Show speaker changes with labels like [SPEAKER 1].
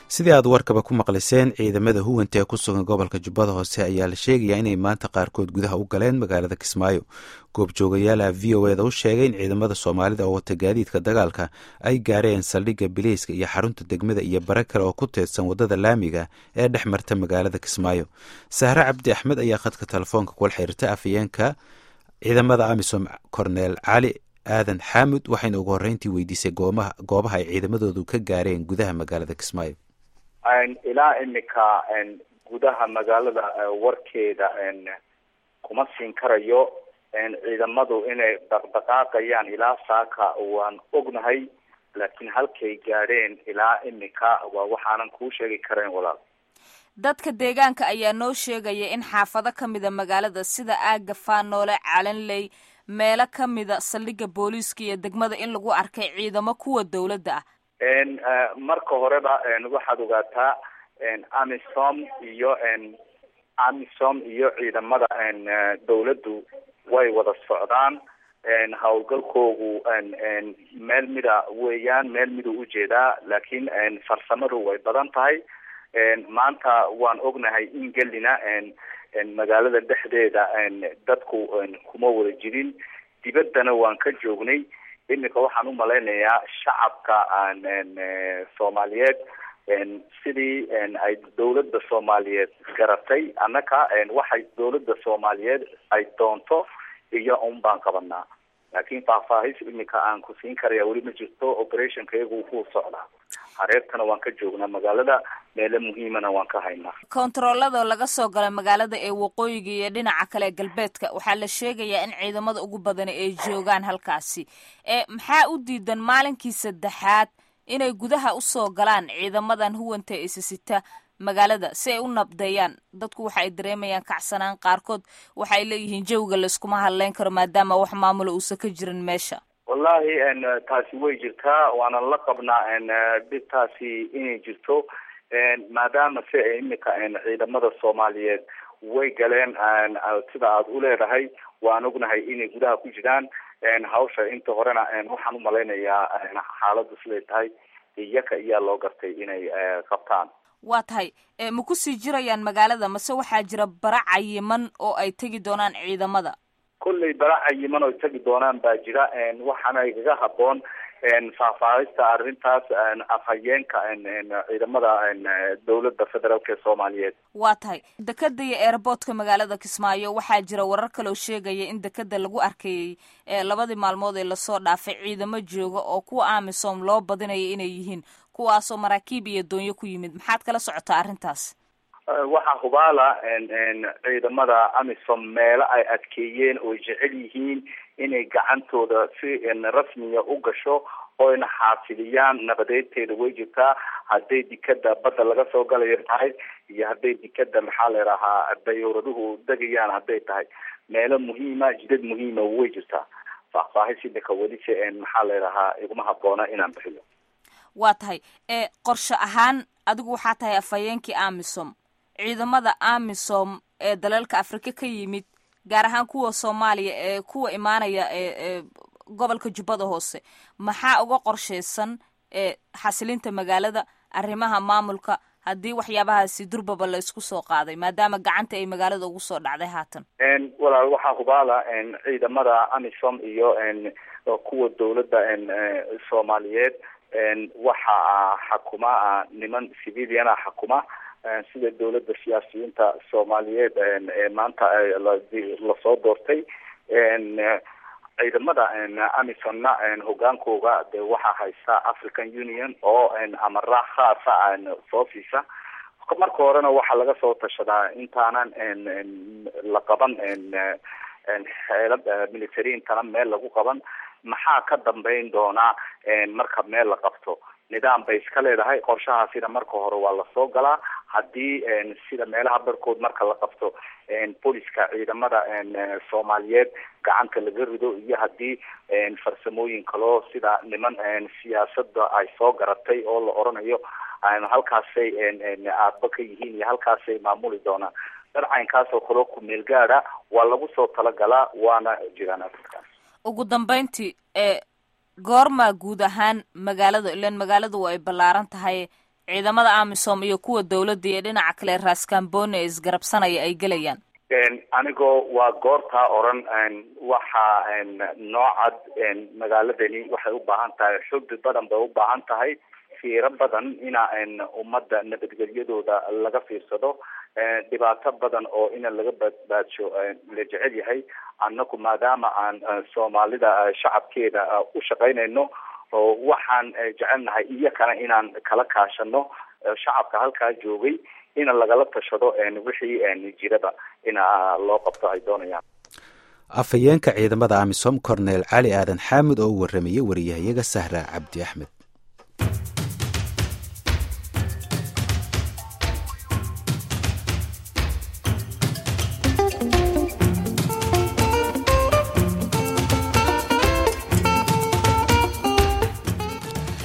[SPEAKER 1] sidii aad warkaba ku maqliseen ciidamada huwanta ee ku sugan gobolka jubbada hoose ayaa la sheegayaa inay maanta qaarkood gudaha u galeen magaalada kismaayo goobjoogayaala v o eda u sheegay in ciidamada soomaalida oo wata gaadiidka dagaalka ay gaareen saldhigga bileyska iyo xarunta degmada iyo bare kale oo ku teedsan waddada laamiga ee dhex marta magaalada kismaayo sahre cabdi axmed ayaa khadka telefoonka kula xiriirta afayeenka ciidamada amisom korneel cali aadan xaamud waxayna ugu horreyntii weydiisay goobaha ay ciidamadoodu ka gaareen gudaha magaalada kismaayo
[SPEAKER 2] ilaa imika gudaha magaalada warkeeda kuma siin karayo ciidamadu inay dhaqdhaqaaqayaan ilaa saaka waan ognahay laakiin halkay gaadheen ilaa imika waa waxaanan kuu sheegi karayn walaal
[SPEAKER 3] dadka deegaanka ayaa noo sheegaya in xaafado ka mida magaalada sida aaga faanoole calanley meelo ka mida saldhigga booliiska iyo degmada in lagu arkay ciidamo kuwa dawladda
[SPEAKER 2] ah marka horeba waxaad ogaataa amisom iyo amisom iyo ciidamada dawladdu way wada socdaan howlgalkoogu meel mida weeyaan meel miduu ujeedaa laakiin farsamadu way badan tahay maanta waan ognahay in gelina magaalada dhexdeeda dadku kuma wada jirin dibaddana waan ka joognay imika waxaan umalaynayaa shacabka soomaaliyeed sidii ay dawladda soomaaliyeed garatay annaka waxay dawladda soomaaliyeed ay doonto iyo un baan qabanaa laakiin faahfaahis imika aan ku siin karaya weli ma jirto operationka iyagu ku socdaa hareertana waan ka joognaa magaalada meelo muhiimana waan ka haynaa
[SPEAKER 3] kontaroolada laga soo galay magaalada ee waqooyiga iyo dhinaca kale galbeedka waxaa la sheegayaa in ciidamada ugu badani ay joogaan halkaasi ee maxaa u diidan maalinkii saddexaad inay gudaha usoo galaan ciidamadan huwanta isisita magaalada si ay u nabdeeyaan dadku waxa ay dareemayaan kacsanaan qaarkood waxa ay leeyihiin jawiga layskuma hadleyn karo maadaama wax maamula uusan ka jirin meesha
[SPEAKER 2] wallahi taasi way jirtaa waanan la qabnaa dhibtaasi inay jirto maadaama si ay imika ciidamada soomaaliyeed way galeen sida aad u leedahay waan ognahay inay gudaha ku jiraan hawsha inta horena waxaan umalaynayaa xaaladu siday tahay iyaka iyaa loo gartay inay qabtaan
[SPEAKER 3] waa tahay ma kusii jirayaan magaalada mase waxaa jira bara cayiman oo ay tegi doonaan ciidamada
[SPEAKER 2] kolley bara cayiman oo tegi doonaan baa jira waxaana igaga haboon faahfaahista arrintaas afhayeenka ciidamada dawladda federaalk ee soomaaliyeed
[SPEAKER 3] waa tahay dekeda iyo airboortka magaalada kismaayo waxaa jira warar kaloo sheegaya in dekeda lagu arkayay labadii maalmood ee lasoo dhaafay ciidamo jooga oo kuwa amisom loo badinaya inay yihiin kuwaasoo maraakiib iyo doonyo ku yimid maxaad kala socotaa arrintaas
[SPEAKER 2] waxaa hubaala ciidamada amisom meelo ay adkeeyeen oo jecel yihiin inay gacantooda si rasmiya u gasho oyna xaasiliyaan nabadeedteeda way jirtaa hadday dikada badda laga soo galayo tahay iyo hadday dikada maxaa la idhahaa dayuuraduhu degayaan hadday tahay meelo muhiima jidad muhiima way jirtaa faahfaahis imika welise maxaa la idhahaa iguma haboona inaan bixiyo
[SPEAKER 3] waa tahay qorshe ahaan adigu waxaa tahay afhayeenkii amisom ciidamada amisom ee dalalka afrika ka yimid gaar ahaan kuwa soomaaliya ee kuwa imaanaya ee gobolka jubbada hoose maxaa uga qorsheysan ee xasilinta magaalada arrimaha maamulka haddii waxyaabahaasi durbaba la isku soo qaaday maadaama gacanta ay magaalada ugu soo dhacday haatan
[SPEAKER 2] walaal waxaa hubaala ciidamada amisom iyo kuwa dawladda soomaaliyeed waxaa xakuma niman civiliana xakuma sida dawladda siyaasiyiinta soomaaliyeed ee maanta lasoo doortay ciidamada amisomna hogaankooga de waxaa haysta african union oo amara khaasa soo siisa marka horena waxaa laga soo tashadaa intaanan la qaban xeelad military intana meel lagu qaban maxaa ka dambeyn doonaa marka meel la qabto nidaam bay iska leedahay qorshahaasina marka hore waa lasoo galaa haddii sida meelaha barkood marka la qabto booliska ciidamada soomaaliyeed gacanta laga rido iyo haddii farsamooyin kaloo sida niman siyaasada ay soo garatay oo la oranayo halkaasay aadba ka yihiin iyo halkaasay maamuli doonaan dharcaynkaas oo kaloo ku meel gaada waa lagu soo talagalaa waana jiraan arrinkaas
[SPEAKER 3] ugu dambeyntii ee goormaa guud ahaan magaalada ilan magaaladu ay ballaaran tahay ciidamada amisom iyo kuwa dowladda iyo dhinaca kale raaskambooni ee isgarabsanaya ay gelayaan
[SPEAKER 2] anigoo waa goortaa oran waxa noocad magaaladani waxay u baahan tahay xubbi badan bay u baahan tahay fiiro badan ina ummadda nabadgelyadooda laga fiirsado dhibaato badan oo ina laga badbaadsho la jecel yahay annaku maadaama aan soomaalida shacabkeeda u shaqaynayno waxaan jecelnahay iyakana inaan kala kaashano shacabka halkaa joogay ina lagala tashado wixii jiraba ina loo qabto ay doonayaan
[SPEAKER 1] afhayeenka ciidamada amisom cornel cali aadan xaamid oo u waramayay wariyahayaga sahra cabdi axmed